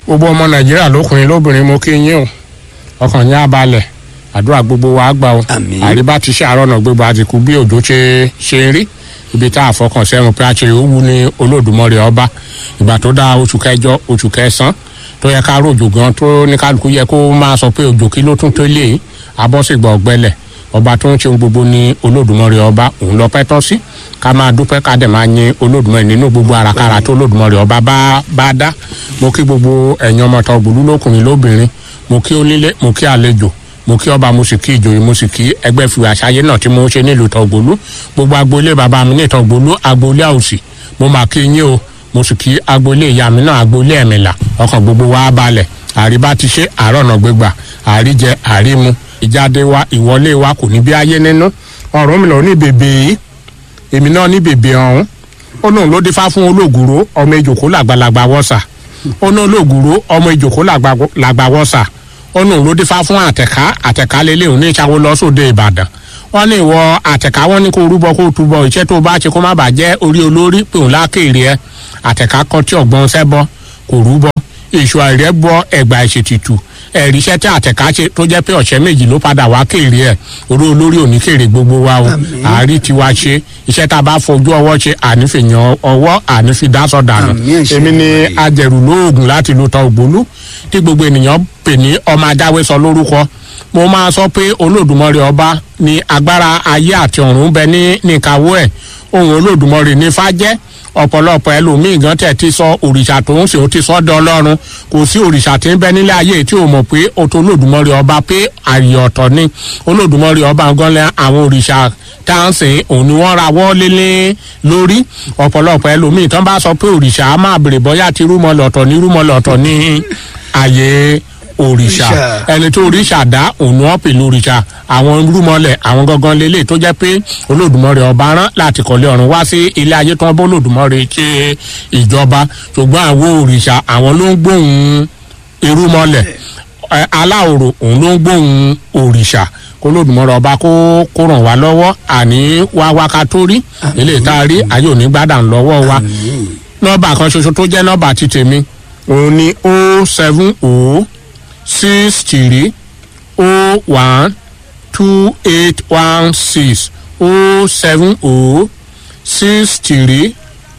gbogbo ọmọ nàìjíríà lókùnrin lóbìnrin mo kí yín o ọkàn yín á balẹ̀ àdúrà gbogbo wa á gbà o Àmín. àríbá ti ṣe àárọ̀ náà gbogbo àtìkú bí òjò ṣe ṣe ń rí ibi tá a fọkàn sẹ́wọ̀n pé a ṣe òwú ní olódùmọ̀rẹ́ ọba ìgbà tó dá oṣù kẹjọ oṣù kẹsàn-án tó yẹ ká ròjò gan tó ní kálukú yẹ kó máa sọ pé òjò kí ló tún tó lé abọ́sìgbà ọ̀gbẹ́lẹ̀ ọba tó ń ṣe ohun gbogbo ní olódùmọ̀rẹ́ ọba òun lọ pẹ́ tọ́ sí ká máa dúpẹ́ ká dẹ̀ máa yin olódùmọ̀rẹ́ nínú gbogbo àràkàrà tó olódùmọ̀rẹ́ ọba bá bá dá mo kí gbogbo ẹ̀yin ọmọ tó gbòlú lókùnrin lóbìnrin mo kí onílé mo kí àlejò mo kí ọba mo sì kí ìjòyè mo sì kí ẹgbẹ́ fi àṣàyé náà tí mo ń ṣe nílùú tọ̀gbòlú gbogbo agboolé bàbá mi ní tọ̀gbòlú agboolé àwòsì mo máa kí yín o mo sì kí agboolé ìyá mi náà agboolé ẹ̀mìlà ọkàn gbogbo wa balẹ̀ àríbá ti ṣe àárọ̀ náà gbégbà àríjẹ àrímu ìjáde wa ìwọlé wa kò ní bí ayé nínú ọ̀rọ̀ mi lọ ní bèbè yìí èmi náà ní bèbè ọ̀hún ó lóun ló dífá fún olóògùrò ọmọ ìjòkó làgbàlagbà wọ́sà ó ní olóògùrò ọmọ ìjòkó làgbà wọ́sà ó ní òun ló dífá fún àtẹ̀ká àtẹ̀ká lélẹ̀ òun ní ìṣàwó lọ sóde ìbàdàn wọ́n ní ìwọ àtẹ̀ká wọ́n ní kó rúbọ kó túbọ̀ iṣẹ́ tó bá ṣe kó má bàa jẹ́ orí olórí pé òun lákèrè ẹ àtẹ̀ká kọ́ tí ọ̀gbọ́n sẹ́bọ kò rúbọ èṣù àìrẹ́ bọ ẹ̀gbà ìṣètìtù ẹ̀rí iṣẹ́ tí àtẹ̀ká ṣe tó jẹ́ pé ọ̀sẹ̀ méjì ló padà wá kéré ẹ̀ orí olórí òní kéré gbogbo wa o Àmín. àárí tiwa ṣe iṣẹ́ tá a bá fojú ọwọ́ ṣe ànífìyàn ọwọ́ ànífìdásọ̀ dànù Àmín, àṣẹ èmi ni Olódùmarè. ajẹ̀rù lóògùn láti lu tọ́ ògbólú tí gbogbo ènìyàn pè ní ọmọ ajáwé sọ lórúkọ mo máa sọ pé olódùmarè ọba ní agbára ayé àti ọ̀run bẹ ní níkàwọ́ ẹ̀ ohun olódùmarè ní fàjẹ́ ọ̀pọ̀lọpọ̀ ẹlòmíì gan tẹ̀ ti sọ òrìṣà tó ń ṣe ó ti sọ dán ọlọ́run kò sí òrìṣà tí ń bẹ nílé ayé tí ò mọ̀ pé o tó olódùmarè ọba pé àyè ọ̀tọ̀ ni olódùmarè ọba gan lẹ àwọn òrìṣà tá à ń sìn òun ni wọ́n ra wọ́ lélẹ́ lórí ọ̀pọ̀lọpọ̀ ẹlòmíì tán bá sọ pé òrìṣà á máa bèrè bọ́yá ti rúmọ lọ̀tọ̀ ní rúmọ lọ̀tọ̀ ní àyè òrìṣà Òrìṣà. ẹni tó òrìṣà dá òun ni wọ́n pè lórìṣà àwọn rúmọlẹ̀ àwọn gangan lélẹ̀ tó jẹ́ pé olódùmarè ọba rán láti kọ́lé ọ̀run wá sí ilé ayé tó ń bọ́ olódùmarè ṣe ìjọba ṣùgbọ́n àwọn òrìṣà àwọn ló ń gbóhùn irúmọlẹ̀ ẹ, aláòrò òun ló ń gbóhùn òrìṣà kó lódùmarè ọba kó kó ràn wá lọ́wọ́ àní wá wákà tó rí ilé ìta rí ayé òní gbádàn lọ́wọ́ wa nọ́mbà kan ṣoṣo tó jẹ́ nọ́mbà ti tèmi òun ni o seven o six three o one two eight one six o seven o six three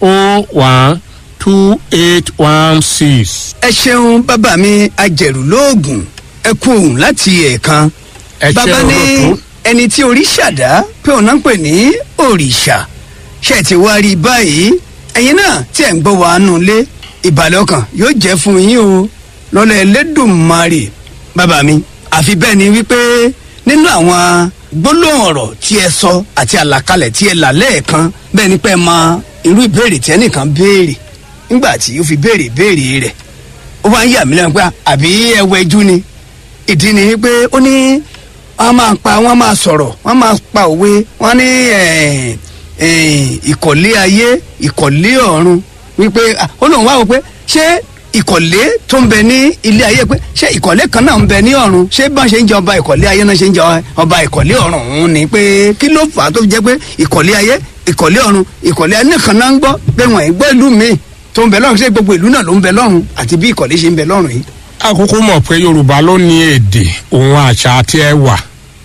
o one two eight one six. ẹ ṣeun bàbá mi ajẹ̀rù lóògùn ẹ kú òun láti ẹ̀ẹ̀kan ẹ ṣe bàbá ní olóòtú ẹni tí òrìṣà dá pé òun náà ń pè ní òrìṣà ṣe ti wá rí i báyìí ẹ̀yin náà tí ẹ̀ ń gbọ́ wa nù lé ìbàlẹ̀ ọkàn yóò jẹ́ fún yín o lọ́lọ́ ẹlẹ́dùnmarè bàbá mi àfi bẹ́ẹ̀ ni wípé nínú àwọn gbólóhùn ọ̀rọ̀ tí ẹ sọ àti àlàkalẹ̀ tí ẹ là lẹ́ẹ̀kan bẹ́ẹ̀ ni pé ẹ mọ irú ìbéèrè tí ẹnìkan béèrè nígbà tí ó fi béèrè ìbéèrè rẹ̀ ó wá ń yà mí lẹ́nu pé àbí ẹwẹ́jú ni ìdí ni pé ó ní wọ́n máa pa wọ́n máa sọ̀rọ̀ wọ́n máa pa òwe wọ́n ní eh, eh, ìkọ̀lé ayé ìkọ̀lé ọ̀run wípé ah, ó lóun wá wò pé ṣé ìkọ̀lé tó ń bẹ ní ilé ayé pé ṣé ìkọ̀lé kan náà ń bẹ ní ọ̀run ṣé bá ṣe ń jẹ ọba ìkọ̀lé ayé náà ṣe ń jẹ ọba ìkọ̀lé ọ̀run òun ni pé kí ló fà á tó fi jẹ́ pé ìkọ̀lé ayé ìkọ̀lé ọ̀run ìkọ̀lé ayé nìkan náà ń gbọ́ pé wọ́n ì gbọ́ ìlú míì tó ń bẹ lọ́run ṣé gbogbo ìlú náà ló ń bẹ lọ́run àti bí ìkọ̀lé ṣe ń bẹ lọ́run yìí. àkókò mọ̀ pé yorùbá ló ní èdè òun àṣà àti ẹwà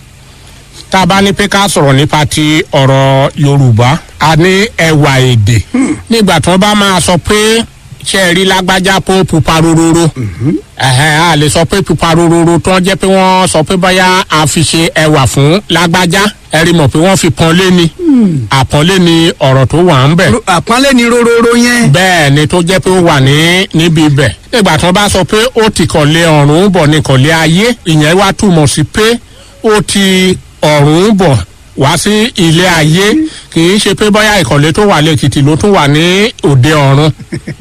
tá a bá ní pé ká sọ̀rọ̀ nípa ti ọ̀rọ̀ yorùbá a ní ẹwà èdè nígbà tí wọ́n bá máa sọ pé ṣe é rí lágbájá pé ó pupa rororo ẹ̀hẹ́n, a lè sọ pé pupa rororo tó ń jẹ́ pé wọ́n sọ pé bóyá a fi ṣe ẹwà fún lágbájá ẹ rí mọ̀ pé wọ́n fi pọ́nlé ni àpọ́nlé ni ọ̀rọ̀ tó wà ń bẹ̀ Ro- àpọ́nlé ni rororo yẹn. bẹ́ẹ̀ ni tó jẹ́ pé ó wà ní níbi ibẹ̀. nígbà tí wọ́n bá sọ pé ó ti kọ̀lé ọ̀run bọ̀ ní kọ̀lé ayé ìyẹn wá túmọ̀ sí pé ó ti ọ̀run bọ̀ wá sí ilé ayé kì í ṣe pé bóyá ìkọ̀lé tó wà lẹ́kìtì ló tún wà ní òde ọ̀run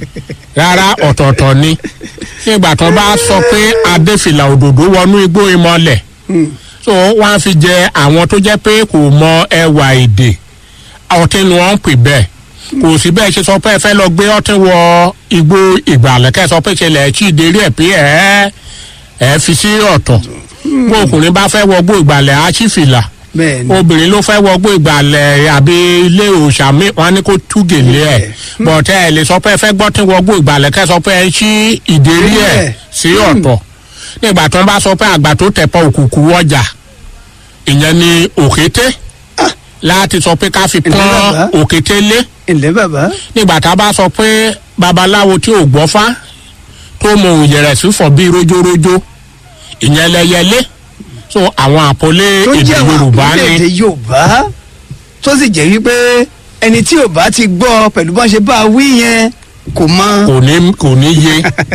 rárá ọ̀tọ̀ọ̀tọ̀ ni nígbà tí wọ́n bá sọ pé adéfìlà òdòdó wọnú igbó ìmọ̀lẹ̀ so wọ́n á fi jẹ àwọn tó jẹ́ pé kò mọ ẹwà èdè ọtí ni wọ́n ń pè bẹ́ẹ̀ kò sí bẹ́ẹ̀ ṣe sọ pé ẹ fẹ́ lọ gbé ọtí wọ igbó ìgbàlẹ̀ kẹ́ ẹ sọ pé ṣẹlẹ̀ ẹ̀ tí ì dérí ẹ̀ pé ẹ̀ ẹ̀ fi sí ọ̀tọ̀ bó ọkùnrin bá fẹ́ wọ gbó ìgbàlẹ̀ á sí fìlà bẹ́ẹ̀ ni obìnrin ló fẹ́ wọgbó ìgbàlẹ̀ àbí ilé òòṣà mi wọn ní kó tú gèlè ẹ̀ bọ̀tẹ́ ẹ̀ lè sọ pé ẹ fẹ́ gbọ́ tí wọgbó ìgbàlẹ̀ kẹ́ sọ pé ẹ ṣí ìdérí ẹ̀ Ẹ̀. sí ọ̀tọ̀ nígbà tó ń bá sọ pé àgbà tó tẹ̀pọ̀ òkùnkùn wọjà ìyẹn ni òkété láti sọ pé ká fi Ǹjẹ́ pọ́n bàbá? òkété lé ǹlẹ́ bàbá nígbà tá a bá sọ pé babaláwo tí ò gbọ́fá tó mọ òyẹ̀rẹ̀ sí fọ̀ bíi rójórójó ìyẹn lẹ́yẹlé so àwọn àpọ́lé tó èdè jẹ́ àwọn yorùbá ni àkúlẹ̀dẹ̀ yorùbá tó sì jẹ́ wípé ẹni tí ò bá ti gbọ́ pẹ̀lú bá ṣe bá a wí yẹn kò mọ kò ní kò ní yé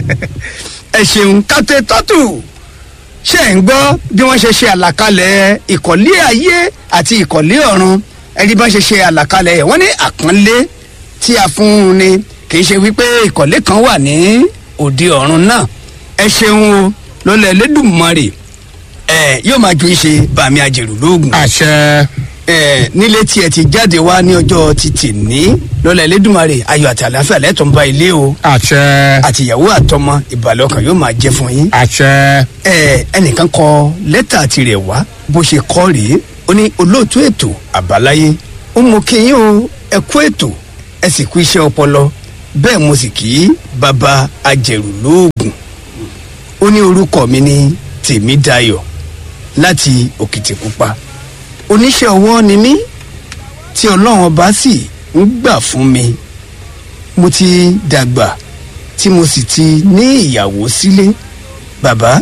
ẹ ṣeun kápẹ́ tọ́tù ṣe ń gbọ́ bí wọ́n ṣe ṣe àlàkalẹ̀ ìkọ̀lé ayé àti ìkọ̀lé ọ̀run ẹni bá ṣe ṣe àlàkalẹ̀ ẹ̀ wọ́n ní àpọ́nlé tí a fún un ni kì í ṣe wípé ìkọ̀lé kan wà ní òde ọ̀run náà ẹ ṣeun o lọ́lẹ̀ Elédùmarè ẹ yóò máa ju ìṣe bàmí àjèrò lóògùn àṣẹ ẹ nílé tí ẹ ti jáde wá ní ọjọ́ títì ní lọ́lẹ̀ Elédùmarè ayọ̀ àti àlàáfíà lẹ́tọ̀ọ́ ń bá ilé o àṣẹ àtìyàwó àtọmọ ìbàlẹ̀ ọkàn yóò máa jẹ́ fún yín àṣẹ ẹ ẹnìkan kọ lẹ́tà tirẹ̀ wá bó ṣe kọ́ rèé ó ní olóòtú ètò àbáláyé ó mú kí yín o ẹ kú ètò ẹ sì kú iṣẹ́ ọpọlọ bẹ́ẹ̀ mo sì kí bàbá ajẹ̀rù lóògùn ó ní orúkọ mi ní tèmídayọ̀ láti òkìtìpupa oníṣẹ́ ọwọ́ ni mí tí ọlọ́run ọba sì ń gbà fún mi mo ti dàgbà tí mo sì ti ní ìyàwó sílé bàbá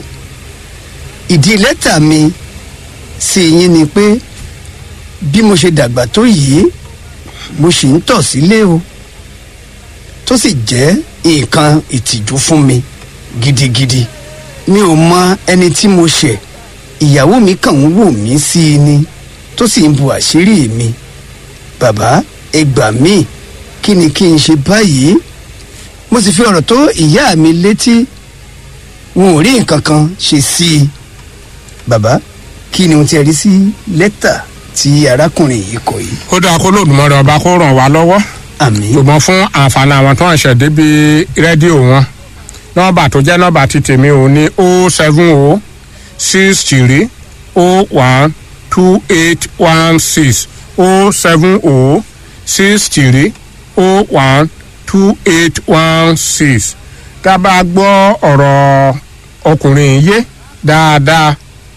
ìdí lẹ́tà mi sí yín ni pé bí mo ṣe dàgbà tó yìí mo sì ń tọ̀ sílé o tó sì jẹ́ nǹkan ìtìjú fún mi gidigidi mi ò mọ ẹni tí mo ṣẹ̀ ìyàwó mi kàn ń wò mí sí i ni tó sì ń bu àṣírí mi bàbá ẹ gbà mí kí ni kí n ṣe báyìí mo sì fi ọ̀rọ̀ tó ìyá mi létí wọn ò rí nǹkan kan ṣe sí i bàbá kí ni ohun tí ẹ rí sí lẹ́tà tí arákùnrin yìí kọ yìí ó dáa kó lòdùmọ̀rẹ́ ọba kó ràn wá lọ́wọ́ àmì ṣùgbọ́n fún àǹfààní àwọn tó ń ṣẹ̀ débi rédíò wọn nọ́mbà tó jẹ́ nọ́mbà ti tèmi ò ní o seven o six three o one two eight one six o seven o six three o one two eight one six tá a bá gbọ́ ọ̀rọ̀ ọkùnrin yìí yé dáadáa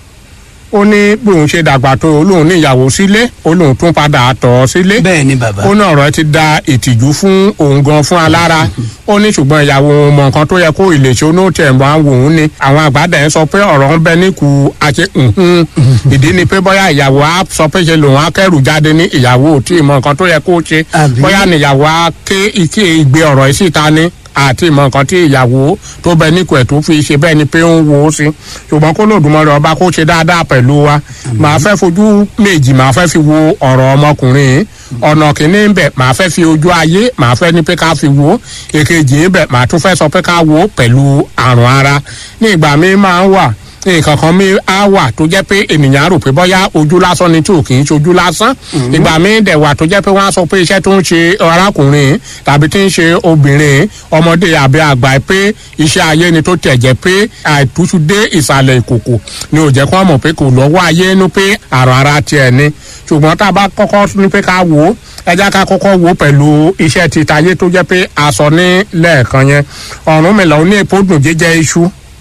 ó ní bí òun ṣe dàgbà tó olóhùn ní ìyàwó sílé olóhùn tún padà tọ̀ ọ́ sílé bẹ́ẹ̀ ni bàbá ó ní ọ̀rọ̀ ẹ ti da ìtìjú fún òun gan fún alára ó ní ṣùgbọ́n ìyàwó òun mọ nǹkan tó yẹ kó ìlèṣẹ́ onóòtú ẹ̀ wá wò ó ní àwọn àgbàdà ẹ̀ sọ pé ọ̀rọ̀ ń bẹ níkù àti nhun ìdí ni pé bóyá ìyàwó á sọ pé ṣe lòun á kẹ́rù jáde ní ìyàwó ò tí ì mọ nǹkan tó yẹ kó ṣe Àbí? bóyá níyàwó á ké ike ìgbé ọ̀rọ̀ yìí síta ní àti ìmọ̀ nǹkan tí ìyàwó tó bẹ níkù ẹ̀ tó fi ṣe bẹ́ẹ̀ ni pé ó ń wo ó sí ṣùgbọ́n kó lòdùmọ̀rẹ́ ọba kó ṣe dáadáa pẹ̀lú wa màá fẹ́ fojú méjì màá fẹ́ fi wo ọ̀rọ̀ ọmọkùnrin yìí ọ̀nà kìíní ń bẹ̀ màá fẹ́ fi ojú ayé màá fẹ́ ní pé ká fi wo èkejì ń bẹ̀ màá tún fẹ́ sọ pé ká wo pẹ̀lú àrùn ara ní ìgbà mi máa ń wà nǹkan kan mi á wà tó jẹ́ pé ènìyàn á rò pé bóyá ojú lásán ni tí ò kì í ṣojú lásán ìgbà mi dẹ̀ wà tó jẹ́ pé wọ́n á sọ pé iṣẹ́ tó ń ṣe arákùnrin tàbí tí ń ṣe obìnrin ọmọdé àbí àgbà pé iṣẹ́ ayé ni tó tẹ̀ jẹ́ pé àìtúṣu dé ìsàlẹ̀ ìkòkò ni ò jẹ́ kó mọ̀ pé kò lọ́wọ́ ayé inú pé àrùn ara tiẹ̀ ni ṣùgbọ́n tá a bá kọ́kọ́ ní pé ká wò ó ẹja ká kọ́kọ́ wò ó pẹ̀lú iṣẹ́ titayé tó jẹ́ pé aṣọ ní lẹ́ẹ̀kan yẹn ọ̀run mi lọ ní epo dùn jíjẹ iṣu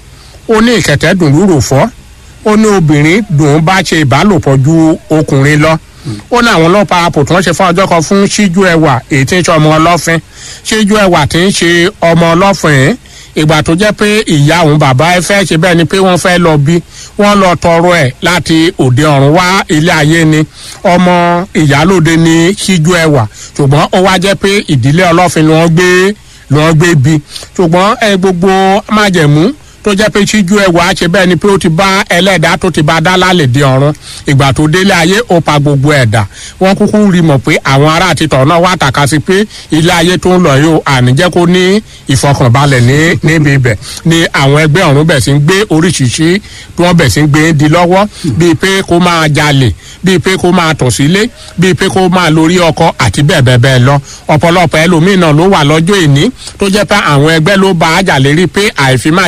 ó ní ìkẹ̀tẹ́ dùn lúrò fọ́ ó ní obìnrin dùn bá ṣe ìbálòpọ̀ ju ọkùnrin lọ ó ní àwọn ọlọ́pàá àpò tí wọ́n ṣe fún ọjọ́ kan fún ṣíjú ẹwà èyí tí ń ṣe ọmọ ọlọ́fin ṣíjú ẹwà tí ń ṣe ọmọ ọlọ́fin ìgbà tó jẹ́ pé ìyá òun bàbá ẹ fẹ́ ṣe bẹ́ẹ̀ ni pé wọ́n fẹ́ lọ bí wọ́n lọ tọrọ ẹ̀ láti òde ọ̀run wá ilé ayé ni ọmọ ìyálòde ní ṣíjú ẹwà ṣùgbọ́n ó wá jẹ́ pé ìdílé ọlọ́fin ni wọ́n gbé ni wọ́n gbé bí ṣùgbọ́n ẹ gbogbo májẹ̀mú tó jẹ́ pé ṣíjú ẹwà ṣe bẹ́ẹ̀ ni pé ó ti bá ẹlẹ́dàá tó ti bá dá lálẹ́ dé ọ̀run ìgbà tó délé ayé ó pa gbogbo ẹ̀dá wọ́n kúkú rí mọ̀ pé àwọn ará àtitọ̀ náà wà tàka sí pé ilé ayé tó ń lọ yìí ó àníjẹ́ kó ní ìfọkànbalẹ̀ ní níbi ibẹ̀ ni àwọn ẹgbẹ́ ọ̀run bẹ̀ sí ń gbé oríṣiríṣi tí wọ́n bẹ̀ sí ń gbé di lọ́wọ́ bíi pé kó máa jalè bíi pé kó máa tọ̀ sílé bíi pé kó máa lórí ọkọ àti bẹ́ẹ̀ bẹ́ẹ̀ bẹ́ẹ̀ lọ ọ̀pọ̀lọpọ̀ ẹlòmíín náà ló wà lọ́jọ́ ìní tó jẹ́ pé àwọn ẹgbẹ́ ló bá àjà lérí pé àìfi máa jẹ̀mú wọn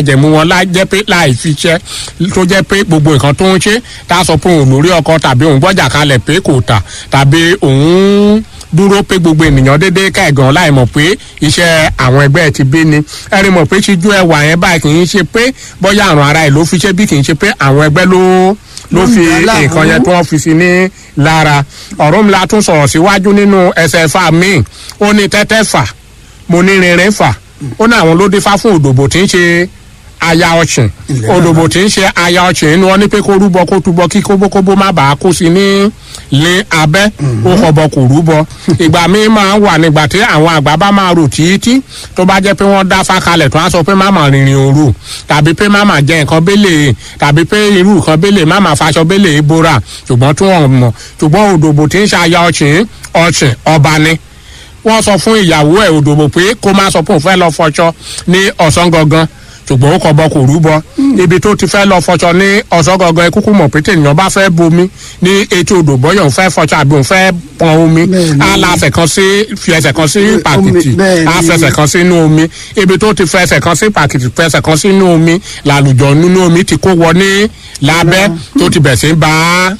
láì jẹ́ pé láì fi ṣẹ́ tó jẹ́ pé gbogbo nǹkan tó ń ṣe tá a sọ pé òun lórí ọkọ tàbí òun gbọ́jà kalẹ̀ pé kò tà tàbí òun dúró pé gbogbo ènìyàn dédé kẹ̀gàn láì mọ̀ pé iṣẹ́ àwọn ẹgbẹ́ ti bí ni ẹ̀rí mọ̀ pé ṣíjú ẹwà yẹn báyìí kì í ṣe pé bóyá àrùn ara ẹ̀ ló fi ṣe bí kì í ṣe pé àwọn ẹgbẹ́ ló ló fi nǹkan yẹn tó wọ́n fi sí ní lára ọ̀rọ̀ mi la tún sọ̀rọ̀ síwájú nínú ẹsẹ̀ fà míì ó ní tẹ́tẹ́ fà mo ní rinrin fà ó ní àwọn ló dífá fún òdòbò tí ń ṣe aya ọ̀sìn òdòbò tí ń ṣe aya ọ̀sìn inú wọn ní pé kó rúbọ kó túbọ kí kóbókóbó má bàa kó sí ní lé abẹ́ ó kọ̀bọ kò rúbọ ìgbà míì máa ń wà nígbà tí àwọn àgbà bá máa rò títí tó bá jẹ́ pé wọ́n dá fákalẹ̀ tó á sọ pé má máa rìnrìn òru tàbí pé má máa jẹ nǹkan bẹ́lẹ̀ tàbí pé irú nǹkan bẹ́lẹ̀ má máa faṣọ bẹ́lẹ̀ bóra ṣùgbọ́n tí wọ́n mọ̀ ṣùgbọ́n òdòbò tí ń ṣe aya ọ̀sìn ọ̀sìn ọba ni wọ́n sọ fún ìyàwó ẹ̀ òdòbò pé kó má sọ pé òun fẹ́ lọ fọṣọ ní ọ̀sán gangan ṣùgbọ́n ó kọ bọ kò rúbọ ibi tó ti fẹ́ lọ fọṣọ ní ọ̀sán gangan kúkú mọ̀ pé tènìyàn bá fẹ́ bomi ní etí odò bọ́yọ̀ òun fẹ́ fọṣọ àbí òun fẹ́ pọn omi á la ẹsẹ̀ kan sí fi ẹsẹ̀ kan sí pàkìtì á fẹsẹ̀ kan sínú omi ibi tó ti fẹsẹ̀ kan sí pàkìtì fẹsẹ̀ kan sínú omi làlùjọ nínú omi ti kó wọ ní lábẹ́ tó ti bẹ̀ sí bá a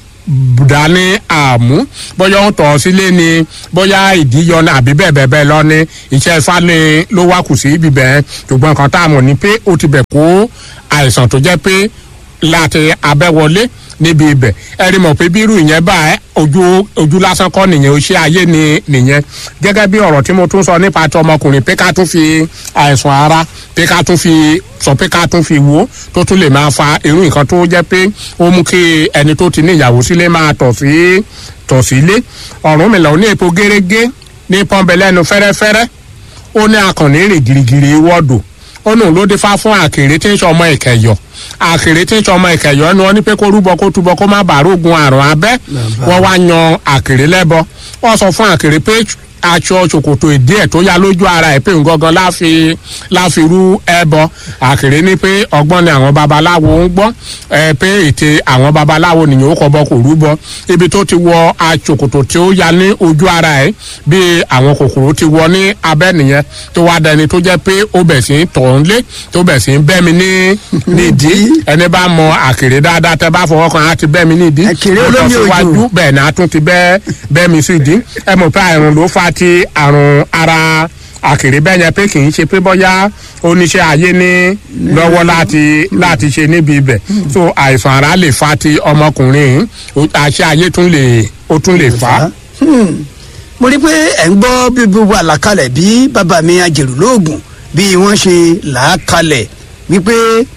dání àmú bóyá ó tọ̀ sílé ni bóyá ìdíyọ ní àbí bẹ́ẹ̀ bẹ́ẹ̀ bẹ́ẹ̀ lọ ní iṣẹ́ ifá ni ló wá kù sí ibi bẹ́ẹ̀ ṣùgbọ́n nǹkan tá a mọ̀ ni pé ó ti bẹ̀ kó àìsàn tó jẹ́ pé láti abẹ́wọlé níbi ibẹ̀ ẹ rí mọ̀ pé bírú ìyẹn bá ẹ ojú ojú lásán kọ́ nìyẹn o ṣé ayé ni nìyẹn gẹ́gẹ́ bí ọ̀rọ̀ tí mo tún sọ nípa ti ọmọkùnrin pé ká tún fi àìsàn ara pé ká tún fi sọ pé ká tún fi wò tó tún lè máa fa irú nǹkan tó jẹ́ pé ó mú kí ẹni tó ti ní ìyàwó sílé máa tọ̀ sí tọ̀ sílé ọ̀run mi lọ ní epo gérégé ní pọ́nbẹ́lẹ́nu fẹ́rẹ́fẹ́rẹ́ ó ní akànnì rìn girigiri wọ́ọ̀dù ó nù ló dé fá fún àkèrè tí ń sọ ọmọ ìkẹyọ àkèrè tí ń sọ ọmọ ìkẹyọ ni wọn ní pé kó rúbọ kó túbọ kó má bàa rógun àrùn abẹ wọn wá yan àkèrè lẹbọ wọn sọ fún àkèrè pé aṣọ ṣòkòtò ìdí ẹ tó ya lójú ara ẹ pé ngangan láfi láfi rú ẹbọ àkèrè ní pé ọgbọ́n ni àwọn babaláwo ń gbọ́ ẹ pé ète àwọn babaláwo nìyẹn ó kọbọ kò rúbọ ibi tó ti wọ aṣòkòtò tí ó ya ní ojú ara ẹ bí àwọn kòkòrò ti wọ ní abẹ́ nìyẹn tó wá dẹni tó jẹ́ pé ó bẹ̀ sí ń tọ̀ ń lé tó bẹ̀ sí ń bẹ́ mi ní nídìí ẹni bá mọ àkèrè dáadáa tẹ bá fọwọ́ kan á ti bẹ́ mi nídìí Àkèrè ó lọ olómi òjò. síwájú bẹ́ẹ̀ ni a tún ti bẹ́ bẹ́ mi sí ìdí ẹ mọ̀ pé àrùn ló fa ti àrùn ara àkèrè bẹ́ẹ̀ yẹn pé kì í ṣe pé bọ́yá oníṣẹ́ ayé ní lọ́wọ́ láti láti ṣe níbi ibẹ̀ so àìsàn ara lè fa ti ọmọkùnrin yìí ó- àṣẹ ayé tún lè ó tún lè fà á. Hmm. mo rí i pé ẹ̀ ń gbọ́ bí gbogbo àlàkalẹ̀ bí bàbá mi ajẹ̀rù lóògùn bí wọ́n ṣe là á kalẹ̀ wípé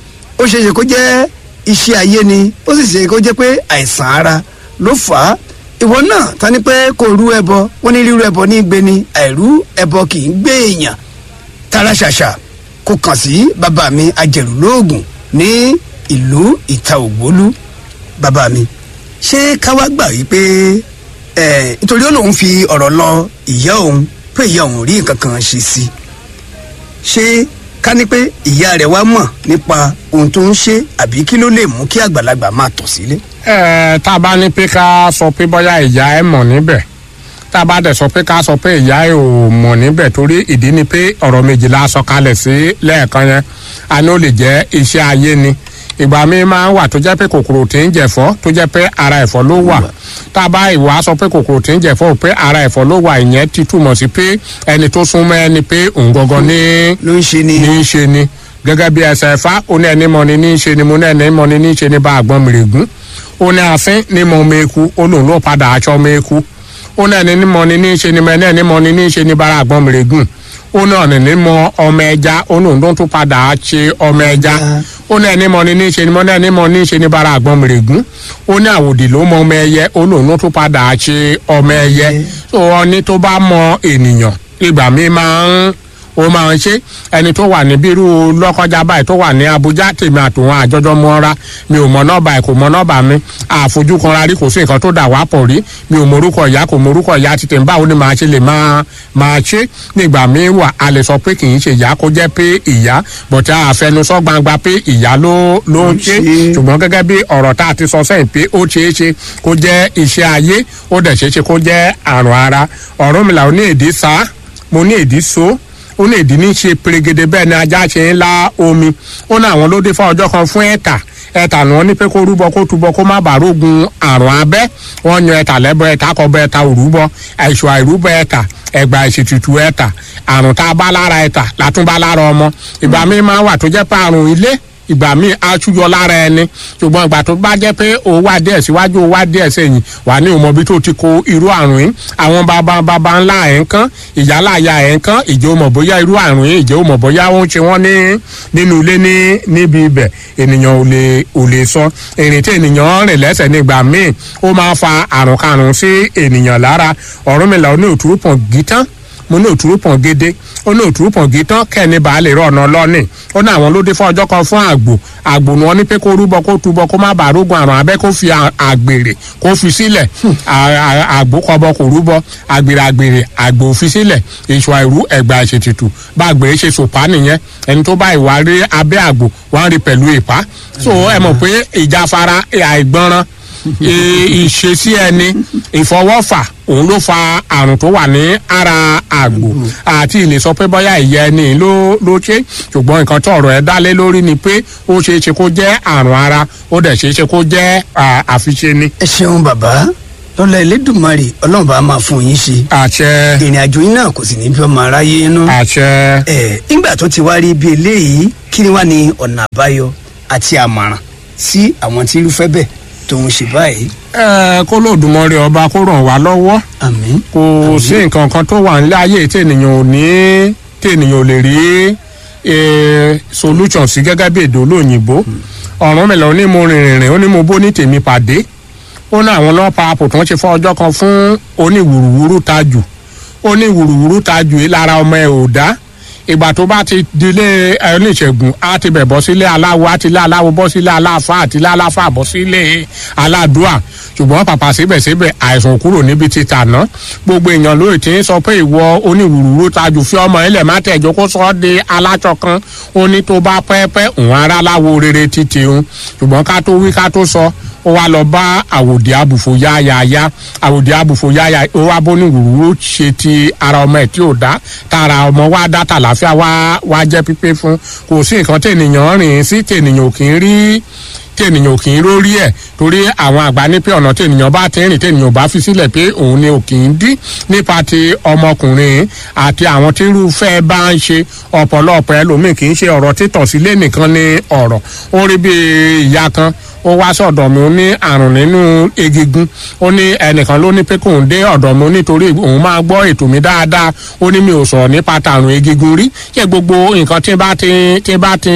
ó ṣe é ṣe kó jẹ́ iṣẹ́ ayé ni ó sì ṣe kó jẹ́ pé àìsàn ara ló fà á ìwọ náà ta ni pé kò rú ẹbọ wọn ní rírú ẹbọ ní gbé ni àìrú ẹbọ kì í gbé èèyàn tara ṣàṣà kò kàn sí bàbá mi ajẹ̀rù lóògùn ní ìlú ìta ògbólú bàbá mi ṣé káwá gbà wípé ẹ nítorí ó lóun fi ọ̀rọ̀ lọ ìyá òun pé ìyá òun ò rí nǹkan kan ṣe sí i ṣé ká ní pé ìyá rẹ̀ wá mọ̀ nípa ohun tó ń ṣe àbí kí ló lè mú kí àgbàlagbà máa tọ̀ sílé. ẹ tá a bá ní pé ká sọ pé bóyá ìyá ẹ mọ̀ níbẹ̀ tá a bá dẹ̀ sọ pé ká sọ pé ìyá ẹ ò mọ̀ níbẹ̀ torí ìdí ni pé ọ̀rọ̀ méjìlá sọ kalẹ̀ sí lẹ́ẹ̀kan yẹn a ní ó lè jẹ́ iṣẹ́ ayé ni ìgbà mi máa ń wà tó jẹ́ pé kòkòrò tí ń jẹ̀fọ́ tó jẹ́ pé ara ẹ̀fọ́ ló wà tá a bá ìwà sọ pé kòkòrò tí ń jẹ̀fọ́ pé ara ẹ̀fọ́ ló wà ìyẹn ti túmọ̀ sí pé ẹni tó súnmọ́ ẹni pé òun gangan ní ló ń ṣe ni. ní í ṣe ni gẹ́gẹ́ bí ẹsẹ̀ ẹ̀fá ó ní ẹni mọ̀ ni ní í ṣe ni mo ní ẹni mọ̀ ni ní í ṣe ni bá àgbọn mìrègún ó ní àfin ní mọ̀ ọmọ eku ó lòun ló padà aṣọ ọmọ eku ó ní ẹni mọ̀ ni ní í ṣe ni mo ní ẹni mọ̀ ni ní í ṣe ni bá àgbọn mìrègún ó ní ọ̀nà ní mọ ọmọ ẹja ó lòun ló tún padà ṣe ọmọ ẹja ó ní ẹni mọ̀ ni ní í ṣe ni mo ní ẹni mọ̀ ní í ṣe ni bá àgbọn mìrègún ó ní àwòdì ló mọ ọmọ ẹyẹ ó lòun ló tún padà ṣe ọmọ ẹyẹ tó ọ ní tó bá mọ ènìyàn ìgbà mi máa ń ó máa ń ṣe ẹni tó wà ní bírú lọ́kọjá báyìí tó wà ní Abuja tèmi àtòwọn àjọjọ mọ́ra mi ò mọ nọ́ọ̀bà ẹ̀ kò mọ nọ́ọ̀bà mi àfojú kanra rí kò sí nǹkan tó dà wá pọ̀ rí mi ò morúkọ ìyá kò morúkọ ìyá ti tèmi báwo ni màá ṣe lè máa máa ṣe nígbà míì wà a lè sọ pé kì í ṣe ìyá kó jẹ́ pé ìyá bọ̀tẹ́ àfẹnusọ gbangba pé ìyá ló ló ń ṣe ṣe. ṣùgbọ́n gẹ́gẹ́ bí ọ̀rọ̀ tá a ti sọ sẹ́yìn pé ó ṣeé ṣe kó jẹ́ iṣẹ́ ayé ó dẹ̀ ṣeé ṣe kó jẹ́ àrùn ara ọ̀rọ̀ mi là ó ní èdè sá mo ní èdè so ó ní ìdí ní ṣe perégedé bẹ́ẹ̀ ni ajá ṣe ń la omi ó ní àwọn ló dé fún ọjọ́ kan fún ẹ̀ta ẹ̀ta ni wọ́n ní pé kó rúbọ kó túbọ kó má bàa rógun àrùn abẹ́ wọ́n yan ẹ̀ta lẹ́bọ ẹ̀ta kọ́bọ ẹ̀ta òrúbọ àìsàn àìrúbọ ẹ̀ta ẹ̀gbà ìṣètùtù ẹ̀ta àrùn tá a bá lára ẹ̀ta látúbá lára ọmọ ìgbà míì máa wà tó jẹ́ pé àrùn ilé ìgbà míì aṣúyọ lára ẹni ṣùgbọ́n ìgbà tó bá jẹ́ pé o wá díẹ̀ síwájú o wá díẹ̀ sẹ́yìn wà ní òmọ̀bí tó ti kó irú àrùn yìí àwọn bàbá bàbá ńlá ẹ̀ ń kán ìyálàyà ẹ̀ ń kán ìjẹ́ òmọ̀ bóyá irú àrùn yìí ìjẹ́ òmọ̀ bóyá ó ń ṣe wọ́n ní nínú ilé ní níbi ibẹ̀ ènìyàn ò lè ò lè sọ ìrìn tí ènìyàn rìn lẹ́sẹ̀ nígbà míì ó máa fa àrùn karùn-ún sí ènìyàn lára Ọ̀rúnmìlà ní òtúrú pọ̀ gítán mo ní òtúrú pọ̀n gédé ó ní òtúrú pọ̀n gítán kẹ́ni baálé rọ̀ ọ̀nà lọ́nì ó ní àwọn ló dé fún ọjọ́ kan fún àgbò àgbò ni wọ́n ní pé kó rúbọ kó túbọ kó má bàa rógun àrùn abẹ́ kó fi àgbèrè kó fi sílẹ̀ àgbò kọbọ kò rúbọ àgbèrè àgbèrè àgbò fi sílẹ̀ èso àìrú ẹ̀gbà ìṣètìtù bá àgbèrè ṣe sòpá nìyẹn ẹni tó bá ìwà rí abẹ́ àgbò wọ́n rí pẹ̀lú ìpá so ẹ mọ̀ pé ìjáfara àìgbọràn ìṣesí ẹni ìfọwọ́fà òun ló fa àrùn tó wà ní ara àgbò àti ìlè sọ pé bóyá ìyá ẹni ló ló ṣe ṣùgbọ́n nǹkan tó ọ̀rọ̀ ẹ dálé lórí ni pé ó ṣeé ṣe kó jẹ́ àrùn ara ó dẹ̀ ṣeé ṣe kó jẹ́ àfiṣe ni. ẹ ṣeun bàbá lọ́la Elédùmarè ọlọ́run bá máa fún yín ṣe. àṣẹ. ìrìn àjò yín náà kò sì ní bí ọmọ aráyé inú. àṣẹ. ẹ nígbà tó ti wá rí ibi eléyìí kí ni wàá ní ọ̀nà àbáyọ àti àmọ̀ràn sí àwọn tí irúfẹ́ bẹ́ẹ̀ tó ń ṣe báyìí. ẹ kó lóòdùmọ̀rì ọba kó ràn wá lọ́wọ́ àmín. kò sí nǹkan kan tó wà nílé ayé tí ènìyàn ò ní tí ènìyàn ò lè rí solution sí gẹ́gẹ́ bí èdè olóyìnbó Ọ̀rúnmìlà ó ní mo rìnrìn rìn ó ní mo bó ní tèmi pàdé ó ní àwọn ọlọ́pàá àpò tó ń ṣe fún ọjọ́ kan fún oníwùrùwùrù tajù oníwùrùwùrù tajù yìí lára ọmọ ẹ̀ ò dá ìgbà tó bá ti dilé oníṣègùn á ti bẹ̀ bọ́ sílé aláwo á ti lé aláwo bọ́ sílé aláfa àti lé aláfa bọ́ sílé aládùá ṣùgbọ́n pàpà síbẹ̀síbẹ̀ àìsàn kúrò níbi ti tàná gbogbo èèyàn lóye tí ń sọ pé ìwọ oníwùrúwúrú tajú fi ọmọ ilẹ̀ má tẹ̀jọ́ kó sọ ọ́ di aláṣọ kan ó ní tó bá pẹ́ẹ́pẹ́ òun ara láwo rere títí un ṣùgbọ́n ká tó wí ká tó sọ ó wá lọ bá àwòdì àbùfò yáyáyá àwòdì àbùfò yáyá ó wá bó ní wùrúwúrú ṣe ti ara ọmọ ẹ̀ tí ò dá tara ọmọ wá dá tàlàfíà wá wá jẹ́ pípé fún kò sí nǹkan tènìyàn rìn sí tènìyàn kì í rí tènìyàn kì í rórí ẹ̀ torí àwọn àgbà ní pé ọ̀nà tènìyàn bá ti rìn tènìyàn bá fi sílẹ̀ pé òun ni ò kì í dí nípa ti ọmọkùnrin àti àwọn tí irúfẹ́ bá ń ṣe ọ̀pọ̀lọpọ̀ ẹlòmíì kì í ṣe ọ̀rọ̀ títọ̀ sílé nìkan ní ọ̀rọ̀ ó rí bí ìyá kan ó wá sọ̀dọ̀ mi ó ní àrùn nínú egungun ó ní ẹnìkan ló ní pé kóun dé ọ̀dọ̀ mi nítorí òun máa gbọ́ ètò mi dáadáa ó ní mi ò sọ̀rọ̀ nípa tàrùn egungun rí ṣé gbogbo nǹkan tí bá ti tí bá ti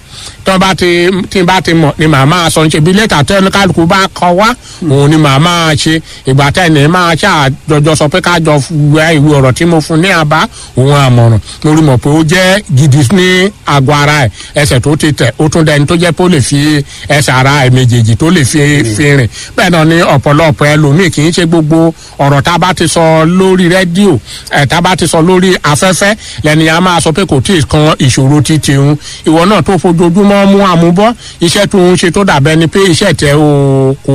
tó bá ti tí bá ti mọ̀ ni màá máa sọ ṣe bí lẹ́tà tó ẹnu kálukú bá kọ wá òun ni màá máa ṣe ìgbà tẹ́ni máa ṣàjọjọ sọ pé ká jọ wẹ ìwé ọ̀rọ̀ tí mo fún ní àbá òun àmọ̀ràn mo rí mọ̀ pé ó jẹ́ gidi ní àgọ́ ara ẹ̀ ẹsẹ̀ tó ti tẹ̀ ó tún dẹni tó jẹ́ pé ó lè fi ẹsẹ̀ ara ẹ̀ méjèèjì tó lè fi fi rìn bẹ́ẹ̀ náà ni ọ̀pọ̀lọpọ̀ ẹlòmíì kì í ṣe gbogbo ọ̀rọ̀ tá a bá ti sọ lórí rédíò ẹ̀ tá a bá ti sọ lórí afẹ́fẹ́ lẹ́ni a máa sọ pé kò tí ì kan ìṣòro ti tìun ìwọ náà tó fojoojúmọ́ mú àmúbọ́ iṣẹ́ tó ń ṣe tó dàbẹ́ ni pé iṣẹ́ tẹ o kò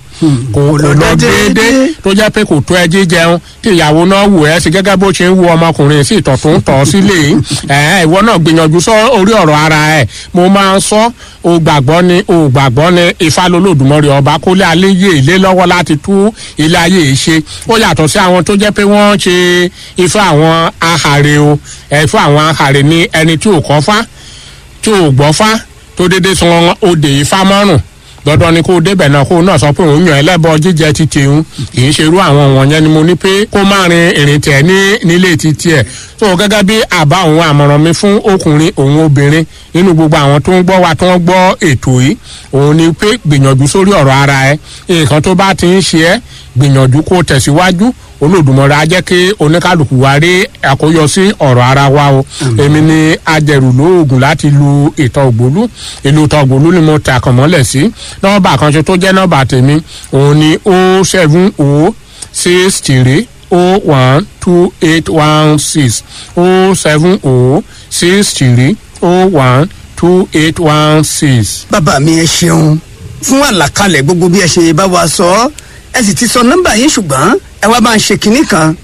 kò lọ déédéé tó jẹ́ pé kò tó ẹ jíjẹun tí ìyàwó náà wù ẹ́ sí gẹ́gẹ́ bó ṣe ń wo ọmọkùnrin sí ìtọ̀ tó ń tọ̀ sílé ẹ̀ ìwọ náà gbìyànjú sọ orí ọ̀rọ̀ ara ẹ̀ mo máa ń sọ o gbàgbọ́ ni o gbàgbọ́ ni ifá lolódùmọ̀rì ọba kólé aléyé ilé lọ́wọ́ láti tú ilé ayé yìí ṣe ó yàtọ̀ sí àwọn tó jẹ́ pé wọ́n ṣe ifá àwọn ahàrè o ẹ̀ fún àwọn ahàrè ni ẹni tí ò kọ́ fá tí ò gbọ́ fá tó dédé san òde ifá mọ́rùn dandan ni kó débẹ̀ náà kó náà sọ pé òun yàn ẹlẹ́bọ jíjẹ ti tìun kì í ṣerú àwọn wọ̀nyẹn ni mo ní pé kó má rin ìrìn tẹ̀ ní nílé ti tiẹ̀ tó gẹ́gẹ́ bí àbá òun àmọ̀ràn mi fún ọkùnrin òun obìnrin nínú gbogbo àwọn tó ń gbọ́ wa tó ń gbọ́ ètò yìí òun ni pé gbìyànjú sórí ọ̀rọ̀ ara ẹ nǹkan tó bá ti ń ṣe ẹ́ gbìyànjú kó tẹ̀síwájú olódùmọ̀rẹ́ á jẹ́ kí oníkálukú wa rí àkóyọ sí ọ̀rọ̀ ara wa o èmi ni ajẹ̀rù lóògùn láti lu ìtọ̀ ògbólú ìlú ìtọ̀ ògbólú ni mo ta kàn mọ́lẹ̀ sí nọ́mbà kan ṣe tó jẹ́ nọ́mbà tèmi òun ni o seven o six three o one two eight one six o seven o six three o one two eight one six. bàbá mi ẹ ṣeun fún àlàkalẹ̀ gbogbo bí ẹ ṣe bá wa sọ ẹ sì ti sọ nọ́mbà yín ṣùgbọ́n ẹ wá máa ń ṣe kinní kan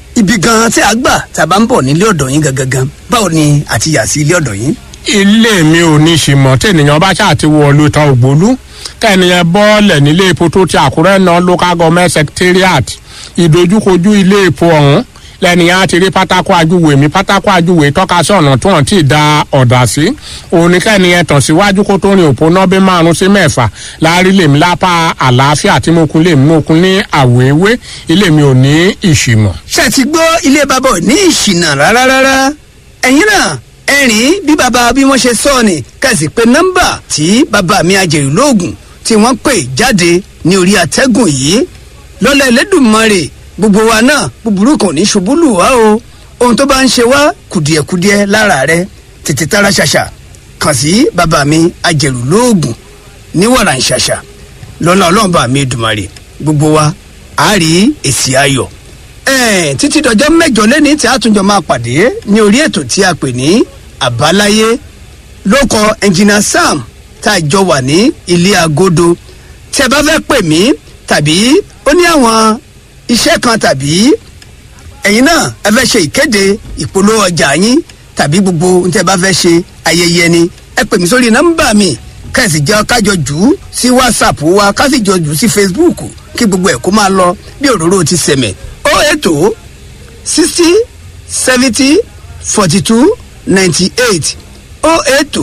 ibi gan tí a gbà tá a bá ń bọ̀ nílé ọ̀dọ̀ yín gangan báwo ni àti yà sí ilé ọ̀dọ̀ yín. ilé mi ò ní ṣìmọ̀ tènìyàn bá ṣáà ti wọ lóòótọ́ ògbólú kẹ́niyẹn bọ́ọ̀lẹ̀ nílé epo tó ti àkúrẹ́ náà local government secretariat ìdojúkojú ilé epo ọ̀hún lẹ́nìyàn á ti rí pátákó ajúwe mi pátákó ajúwe tọ́ka sí ọ̀nà tó hàn tí ì da ọ̀dà sí òun ní kẹ́niyẹn tàn síwájú kó tó rin òpó náà bí márùn sí mẹ́fà láàrin lèmi lápá àlàáfíà tí mo kun lèmi mo kun ní àwéwé ilé mi ò ní ìṣìmọ̀. ṣé ti gbọ́ ilé bàbá ò ní ìṣìnà rárá rárá ẹ̀yin náà ẹ̀rín bí bàbá bí wọ́n ṣe sọ ni kẹ̀sì pé nọ́mbà tí bàbá mi àjèrè lóògùn tí wọ́n pè jáde ní orí àtẹ́gùn yìí lọ́lá ẹlẹ́dùnmọ́rè gbogbo wa náà búburú kò ní ṣubú lù wá o ohun tó bá ń ṣe wá kùdìẹ̀kudiẹ lára rẹ tètè tara ṣàṣà kàn sí bàbá mi àjèrè lóògùn ní wàrà ń ṣàṣà lọ́lá ọlọ́ọ̀bà mi dùmarè gbogbo wa á rí èsì ayọ̀ ẹ̀ẹ́n títí dọjọ́ mẹ́jọ lẹ́ni tí a tún jọ máa pàdé ní orí ètò tí a pè ní àbáláyé lóko ẹnjìnà sam tá a jọ wà ní ilé agodo tí ẹ bá fẹ́ pè mí tàbí ó ní àwọn iṣẹ́ kan tàbí ẹ̀yin náà ẹ fẹ́ ṣe ìkéde ìpolówó ọjà yín tàbí gbogbo ohun tí ẹ bá fẹ́ ṣe ayẹyẹ ni ẹ pè mí sórí nọ́mbà mi kẹ́sì jẹ́ kájọ jù ú sí whatsapp wa kásì jọ jù ú sí facebook kí gbogbo ẹ̀ kó máa lọ bí òróró ti sẹ̀mẹ̀ ó ètò sixty seventy forty two ninety eight ó ètò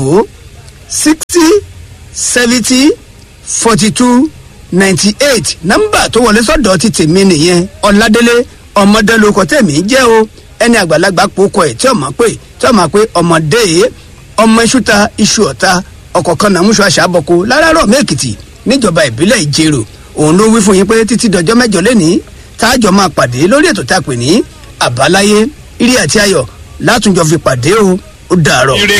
sixty seventy forty two ninety eight nọ́mbà tó wọlé sọ́dọ̀ ti tèmi nìyẹn ọ̀làdélé ọmọdélókọ tèmi jẹ́ o ẹni àgbàlagbà pòkọ ẹ̀ tí ọmọ pé tí ọmọ pé ọmọdé ọmọ iṣúta iṣu ọ̀ta ọkọ̀ kan náà múṣọ àṣàbọ̀kọ láràárọ̀ mẹ́kìtì níjọba ìbílẹ̀ ìjẹrò òun ló wí fún yín pé títí dọjọ́ mẹ́jọ lẹ́ni táàjọ máa pàdé lórí ètò tá a pè ní àbáláyé irí àti ayọ̀ látúnjọ fi pàdé o ó dàárọ̀.